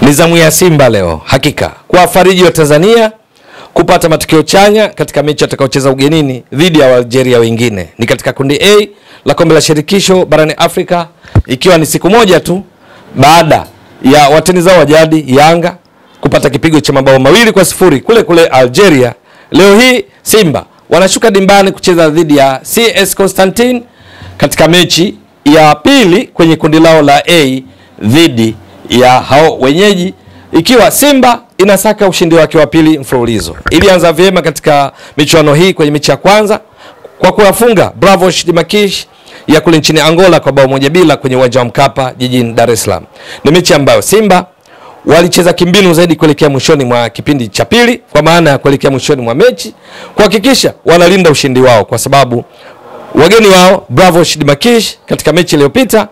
Ni zamu ya Simba leo hakika kuwafariji wa Tanzania kupata matokeo chanya katika mechi atakaocheza ugenini dhidi ya Algeria wengine. Ni katika kundi A la kombe la shirikisho barani Afrika, ikiwa ni siku moja tu baada ya watani zao wa jadi Yanga kupata kipigo cha mabao mawili kwa sifuri kule kule Algeria. Leo hii Simba wanashuka dimbani kucheza dhidi ya CS Constantine katika mechi ya pili kwenye kundi lao la A dhidi ya hao wenyeji, ikiwa Simba inasaka ushindi wake wa pili mfululizo. Ilianza vyema katika michuano hii kwenye mechi ya kwanza kwa kuwafunga Bravo Shidimakish ya kule nchini Angola kwa bao moja bila kwenye uwanja wa Mkapa jijini Dar es Salaam. Ni mechi ambayo Simba walicheza kimbinu zaidi kuelekea mwishoni mwa kipindi cha pili, kwa maana ya kuelekea mwishoni mwa mechi kuhakikisha wanalinda ushindi wao, kwa sababu wageni wao Bravo Shidimakish katika mechi iliyopita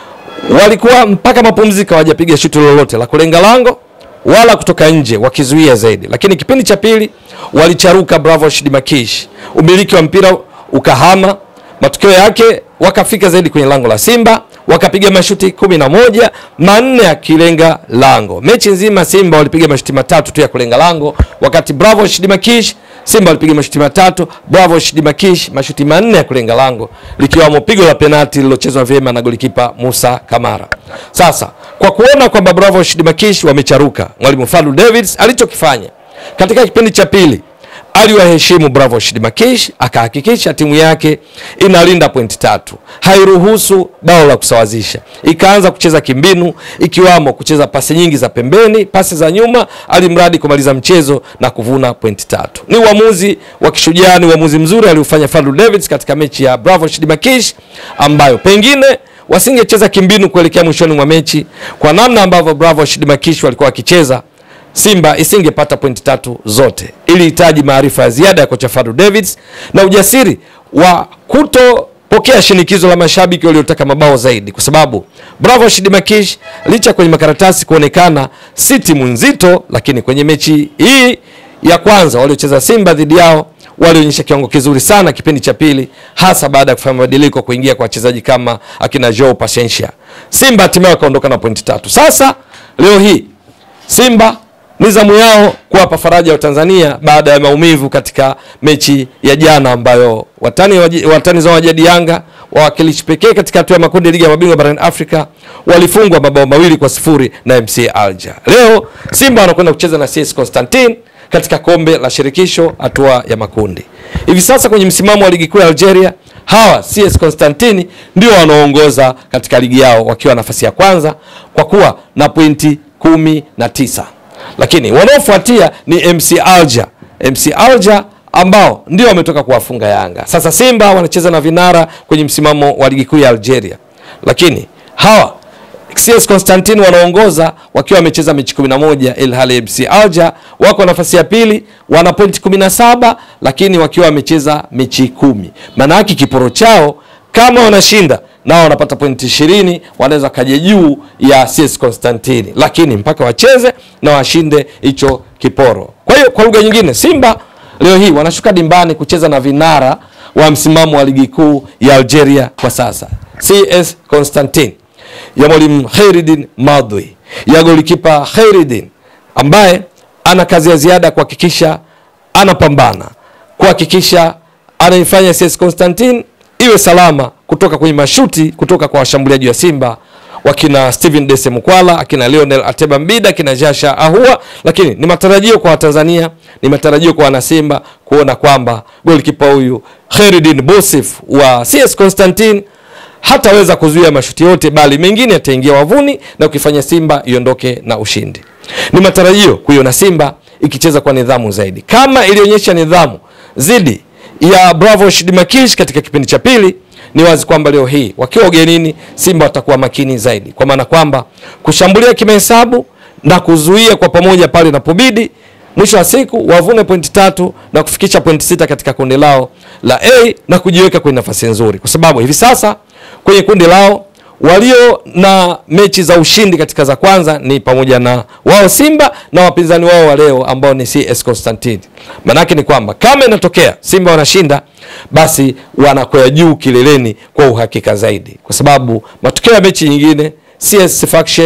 walikuwa mpaka mapumziko hawajapiga shuti lolote la kulenga lango wala kutoka nje wakizuia zaidi, lakini kipindi cha pili walicharuka Bravo Shidimakish, umiliki wa mpira ukahama. Matokeo yake wakafika zaidi kwenye lango la Simba wakapiga mashuti kumi na moja manne yakilenga lango. Mechi nzima Simba walipiga mashuti matatu tu ya kulenga lango, wakati Bravo Shidimakish Simba walipiga mashuti matatu, Bravo Shidimakish mashuti manne ya kulenga lango, likiwamo pigo la penalti lilochezwa vyema na golikipa Musa Kamara. Sasa kwa kuona kwamba Bravo Shidimakish wamecharuka, mwalimu Fadlu Davids alichokifanya katika kipindi cha pili aliwaheshimu Bravo Shidimakish, akahakikisha timu yake inalinda pointi tatu, hairuhusu bao la kusawazisha, ikaanza kucheza kimbinu, ikiwamo kucheza pasi nyingi za pembeni, pasi za nyuma, alimradi kumaliza mchezo na kuvuna pointi tatu. Ni uamuzi wa kishujaa, ni uamuzi mzuri aliofanya Fadlu Davids katika mechi ya Bravo Shidimakish ambayo pengine wasingecheza kimbinu kuelekea mwishoni mwa mechi, kwa namna ambavyo Bravo Shidimakish walikuwa wakicheza Simba isingepata pointi tatu zote. Ilihitaji maarifa ya ziada ya kocha Fadlu Davids na ujasiri wa kutopokea shinikizo la mashabiki waliotaka mabao zaidi, kwa sababu Bravo Shidimakish licha kwenye makaratasi kuonekana si timu nzito, lakini kwenye mechi hii ya kwanza waliocheza Simba dhidi yao walionyesha kiwango kizuri sana kipindi cha pili, hasa baada ya kufanya mabadiliko kuingia kwa wachezaji kama akina Joao Pasensia. Simba hatimaye wakaondoka na pointi tatu. Sasa leo hii Simba ni zamu yao kuwapa faraja wa Tanzania baada ya maumivu katika mechi ya jana ambayo watani, watani zao wajadi Yanga wawakilishi pekee katika hatua ya makundi ligi ya mabingwa barani Afrika walifungwa mabao mawili kwa sifuri na MC Alger. Leo Simba wanakwenda kucheza na CS Constantine katika kombe la shirikisho hatua ya makundi. Hivi sasa kwenye msimamo wa ligi kuu ya Algeria, hawa CS Constantine ndio wanaoongoza katika ligi yao wakiwa nafasi ya kwanza kwa kuwa na pointi kumi na tisa lakini wanaofuatia ni MC Alger. MC Alger ambao ndio wametoka kuwafunga Yanga. Sasa Simba wanacheza na vinara kwenye msimamo wa ligi kuu ya Algeria, lakini hawa CS Constantine wanaongoza wakiwa wamecheza mechi 11 ilhali MC Alger wako nafasi ya pili wana pointi 17 lakini wakiwa wamecheza mechi kumi. Maana yake kiporo chao kama wanashinda nao wanapata pointi ishirini, wanaweza kaja juu ya CS Constantine, lakini mpaka wacheze na washinde hicho kiporo. Kwa hiyo kwa lugha nyingine, Simba leo hii wanashuka dimbani kucheza na vinara wa msimamo wa ligi kuu ya Algeria kwa sasa, CS Constantine ya mwalimu Khairuddin Madwi, ya golikipa Khairuddin ambaye ana kazi ya ziada kuhakikisha anapambana, kuhakikisha anaifanya CS Constantine iwe salama kutoka kwenye mashuti kutoka kwa washambuliaji wa Simba wakina Steven Dese Mukwala, akina Lionel Ateba Mbida, akina Jasha Ahua. Lakini ni matarajio kwa Watanzania, ni matarajio kwa wanasimba kuona kwamba golikipa huyu Khairuddin Bosif wa CS Constantine hataweza kuzuia mashuti yote, bali mengine yataingia wavuni na ukifanya Simba iondoke na ushindi. Ni matarajio kuiona Simba ikicheza kwa nidhamu zaidi kama ilionyesha nidhamu zidi ya Bravo Shidimakish katika kipindi cha pili. Ni wazi kwamba leo hii wakiwa ugenini, Simba watakuwa makini zaidi, kwa maana kwamba kushambulia kimahesabu na kuzuia kwa pamoja pale inapobidi, mwisho wa siku wavune pointi tatu na kufikisha pointi sita katika kundi lao la A na kujiweka kwenye nafasi nzuri, kwa sababu hivi sasa kwenye kundi lao walio na mechi za ushindi katika za kwanza ni pamoja na wao Simba na wapinzani wao wa leo ambao ni CS Constantine. Maanake ni kwamba kama inatokea Simba wanashinda, basi wanakwea juu kileleni kwa uhakika zaidi, kwa sababu matokeo ya mechi nyingine CS Faction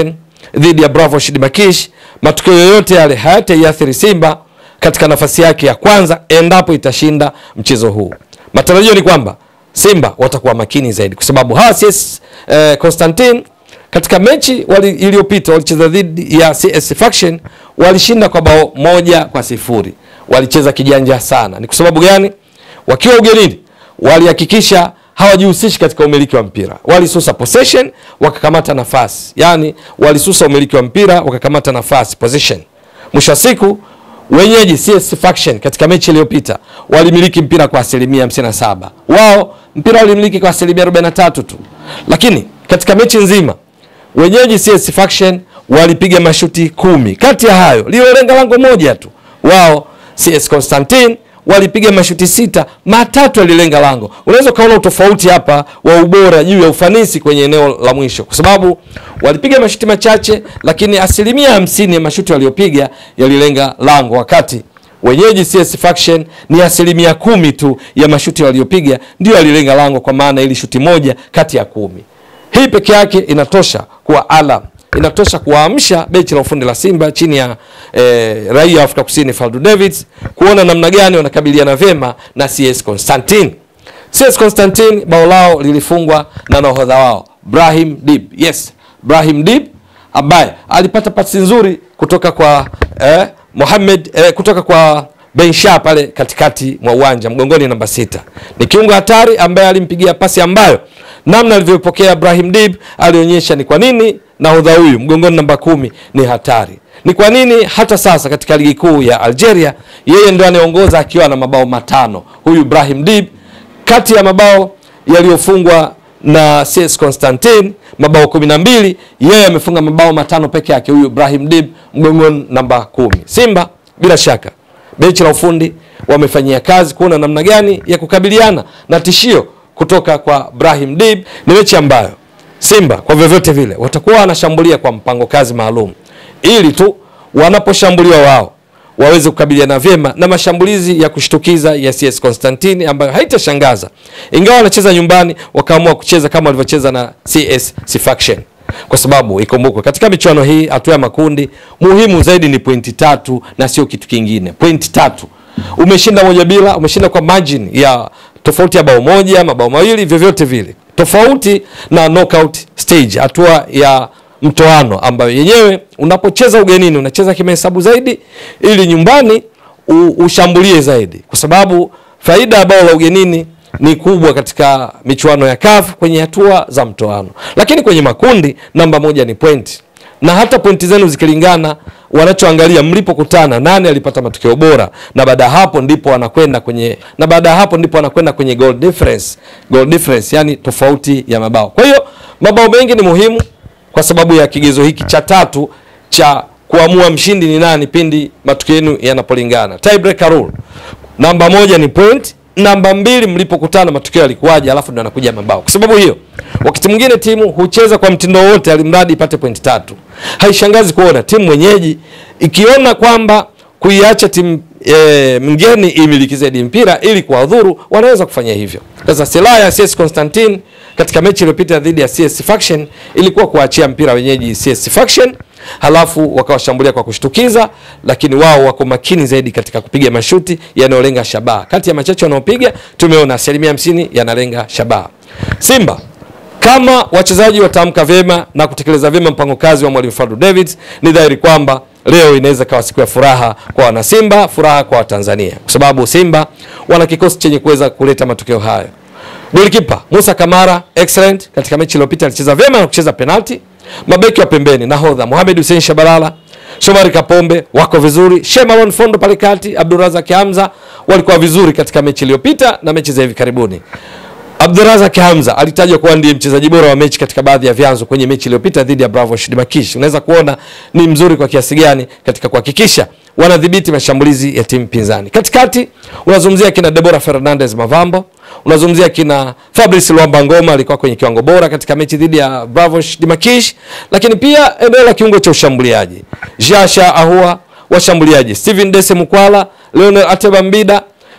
dhidi ya Bravo Shidimakish, matukio yoyote yale hayataiathiri Simba katika nafasi yake ya kwanza endapo itashinda mchezo huu. Matarajio ni kwamba Simba watakuwa makini zaidi, kwa sababu hawa CS eh, Constantine katika mechi wali, iliyopita walicheza dhidi ya CS Faction walishinda kwa bao moja kwa sifuri. Walicheza kijanja sana. Ni kwa sababu gani? Wakiwa ugenini walihakikisha hawajihusishi katika umiliki wa mpira, walisusa possession, wakakamata nafasi, yaani walisusa umiliki wa mpira, wakakamata nafasi possession. Mwisho wa siku wenyeji CS Faction katika mechi iliyopita walimiliki mpira kwa asilimia 57, wao mpira walimiliki kwa asilimia 43 tu, lakini katika mechi nzima wenyeji CS Faction walipiga mashuti kumi, kati ya hayo lililolenga lango moja tu. Wao CS Constantine walipiga mashuti sita, matatu yalilenga lango. Unaweza ukaona utofauti hapa wa ubora juu ya ufanisi kwenye eneo la mwisho, kwa sababu walipiga mashuti machache, lakini asilimia hamsini ya mashuti waliopiga yalilenga lango, wakati wenyeji CS Faction ni asilimia kumi tu ya mashuti waliopiga ndio yalilenga lango, kwa maana ili shuti moja kati ya kumi. Hii peke yake inatosha kuwa alam, inatosha kuwaamsha benchi la ufundi la Simba chini ya eh, raia wa Afrika Kusini Faldu Davids kuona namna gani wanakabiliana vyema na CS Constantine. CS Constantine bao lao lilifungwa na nahodha wao Brahim Dib. Yes, Brahim Dib ambaye alipata pasi nzuri kutoka kwa eh, Mohamed eh, kutoka kwa Bensha pale katikati mwa uwanja mgongoni namba sita. Ni kiungo hatari ambaye alimpigia pasi ambayo namna alivyopokea Brahim Dib alionyesha ni kwa nini nahodha huyu mgongoni namba kumi ni hatari. Ni kwa nini hata sasa katika ligi kuu ya Algeria yeye ndio anayeongoza akiwa na mabao matano. Huyu Brahim Dib kati ya mabao yaliyofungwa na CS Constantine mabao kumi na mbili yeye amefunga mabao matano peke yake, huyu Brahim Dib mgongoni namba kumi. Simba bila shaka benchi la ufundi wamefanyia kazi kuona namna gani ya kukabiliana na tishio kutoka kwa Brahim Dib. Ni mechi ambayo Simba kwa vyovyote vile watakuwa wanashambulia kwa mpango kazi maalum, ili tu wanaposhambuliwa wao waweze kukabiliana vyema na mashambulizi ya kushtukiza ya CS Constantine ambayo haitashangaza, ingawa wanacheza nyumbani, wakaamua kucheza kama walivyocheza na CS Faction kwa sababu ikumbukwe katika michuano hii hatua ya makundi muhimu zaidi ni pointi tatu na sio kitu kingine. Pointi tatu, umeshinda moja bila, umeshinda kwa margin ya tofauti ya bao moja, mabao mawili, vyovyote vile, tofauti na knockout stage, hatua ya mtoano ambayo yenyewe unapocheza ugenini unacheza kimahesabu zaidi, ili nyumbani u, ushambulie zaidi, kwa sababu faida ya bao la ugenini ni kubwa katika michuano ya CAF kwenye hatua za mtoano, lakini kwenye makundi namba moja ni pointi, na hata pointi zenu zikilingana, wanachoangalia mlipokutana, nani alipata matokeo bora, na baada ya hapo ndipo wanakwenda kwenye na baada ya hapo ndipo wanakwenda kwenye goal difference, goal difference, yani tofauti ya mabao. Kwa hiyo mabao mengi ni muhimu kwa sababu ya kigezo hiki cha tatu cha kuamua mshindi ni nani pindi matukio yenu yanapolingana, tiebreaker rule. Namba moja ni point namba mbili mlipokutana matukio yalikuwaje, alafu ndo anakuja mabao. Kwa sababu hiyo, wakati mwingine timu hucheza kwa mtindo wote, alimradi ipate pointi tatu. Haishangazi kuona timu mwenyeji ikiona kwamba kuiacha timu e, mgeni imiliki zaidi mpira ili kuwadhuru, wanaweza kufanya hivyo. Sasa silaha ya CS Constantine katika mechi iliyopita dhidi ya CS Faction ilikuwa kuachia mpira wenyeji CS Faction halafu wakawashambulia kwa kushtukiza, lakini wao wako makini zaidi katika kupiga mashuti yanayolenga shabaha. Kati ya machache wanaopiga tumeona asilimia hamsini yanalenga shabaha. Simba kama wachezaji wataamka vyema na kutekeleza vyema mpango kazi wa mwalimu Fadlu Davids, ni dhahiri kwamba leo inaweza kawa siku ya furaha kwa wanasimba, furaha kwa Watanzania, kwa sababu Simba wana kikosi chenye kuweza kuleta matokeo hayo. Golikipa Musa Kamara excellent katika mechi iliyopita, alicheza vyema na kucheza penalti. Mabeki wa pembeni nahodha Mohamed Hussein Shabalala, Shomari Kapombe wako vizuri, Shemalon Fondo pale kati, Abdurazak Hamza walikuwa vizuri katika mechi iliyopita na mechi za hivi karibuni. Abdurazak Hamza alitajwa kuwa ndiye mchezaji bora wa mechi katika baadhi ya vyanzo kwenye mechi iliyopita dhidi ya Bravo Shidimakish. Unaweza kuona ni mzuri kwa kiasi gani katika kuhakikisha wanadhibiti mashambulizi ya timu pinzani. Katikati unazungumzia kina Deborah Fernandez Mavambo, unazungumzia kina Fabrice Luamba Ngoma alikuwa kwenye kiwango bora katika mechi dhidi ya Bravo Shidimakish, lakini pia eneo la kiungo cha ushambuliaji Jasha Ahua, washambuliaji Steven Dese Mukwala, Leonel Ateba Mbida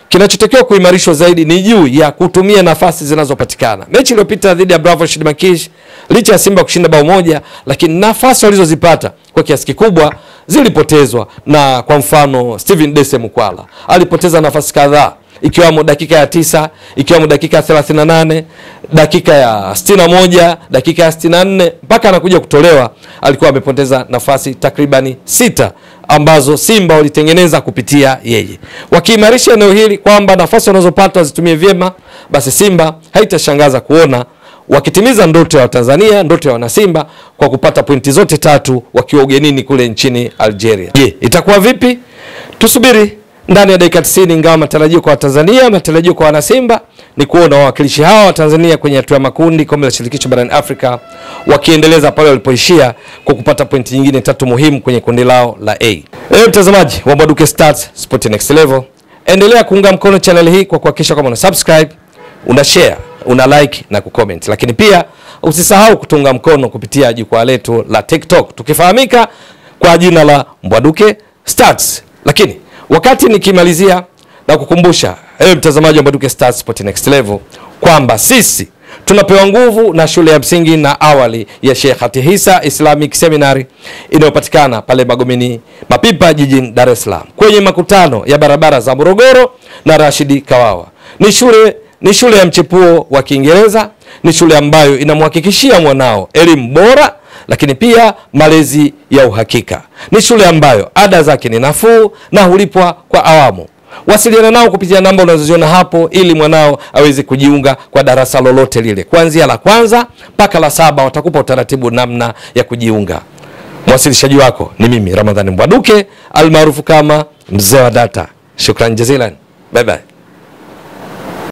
kinachotakiwa kuimarishwa zaidi ni juu ya kutumia nafasi zinazopatikana. Mechi iliyopita dhidi ya Bravo Shidmakish, licha ya Simba kushinda bao moja, lakini nafasi walizozipata kwa kiasi kikubwa zilipotezwa. Na kwa mfano Steven Dese Mukwala alipoteza nafasi kadhaa ikiwamo dakika ya tisa, ikiwamo dakika ya 38, dakika ya 61, dakika ya 64 mpaka anakuja kutolewa, alikuwa amepoteza nafasi takribani sita ambazo Simba walitengeneza kupitia yeye. Wakiimarisha eneo hili kwamba nafasi wanazopata wazitumie vyema, basi Simba haitashangaza kuona wakitimiza ndoto ya Watanzania, ndoto ya wanasimba kwa kupata pointi zote tatu wakiwa ugenini kule nchini Algeria. Je, itakuwa vipi? Tusubiri ndani ya dakika 90, ingawa matarajio kwa Watanzania, matarajio kwa wanasimba ni kuona wawakilishi hawa wa Tanzania kwenye hatua ya makundi kombe la shirikisho barani Afrika wakiendeleza pale walipoishia kwa kupata pointi nyingine tatu muhimu kwenye kundi lao la A. Ewe mtazamaji wa Mbwaduke Stats Sport Next Level, endelea kuunga mkono channel hii kwa kuhakikisha kwamba una subscribe, una share, una like na kucomment, lakini pia usisahau kutunga mkono kupitia jukwaa letu la TikTok tukifahamika kwa jina la Mbwaduke Stats. Lakini wakati nikimalizia na kukumbusha ewe mtazamaji wa Mbwaduke Stats Sport Next Level kwamba sisi tunapewa nguvu na shule ya msingi na awali ya Sheikh Hatihisa Islamic Seminary inayopatikana pale Magomeni Mapipa jijini Dar es Salaam kwenye makutano ya barabara za Morogoro na Rashidi Kawawa. Ni shule ni shule ya mchepuo wa Kiingereza, ni shule ambayo inamhakikishia mwanao elimu bora lakini pia malezi ya uhakika. Ni shule ambayo ada zake ni nafuu na hulipwa kwa awamu. Wasiliana nao kupitia namba unazoziona hapo ili mwanao aweze kujiunga kwa darasa lolote lile, kuanzia la kwanza mpaka la saba. Watakupa utaratibu namna ya kujiunga. Mwasilishaji wako ni mimi Ramadhani Mbwaduke almaarufu kama mzee wa data. Shukran jazilan, bye bye.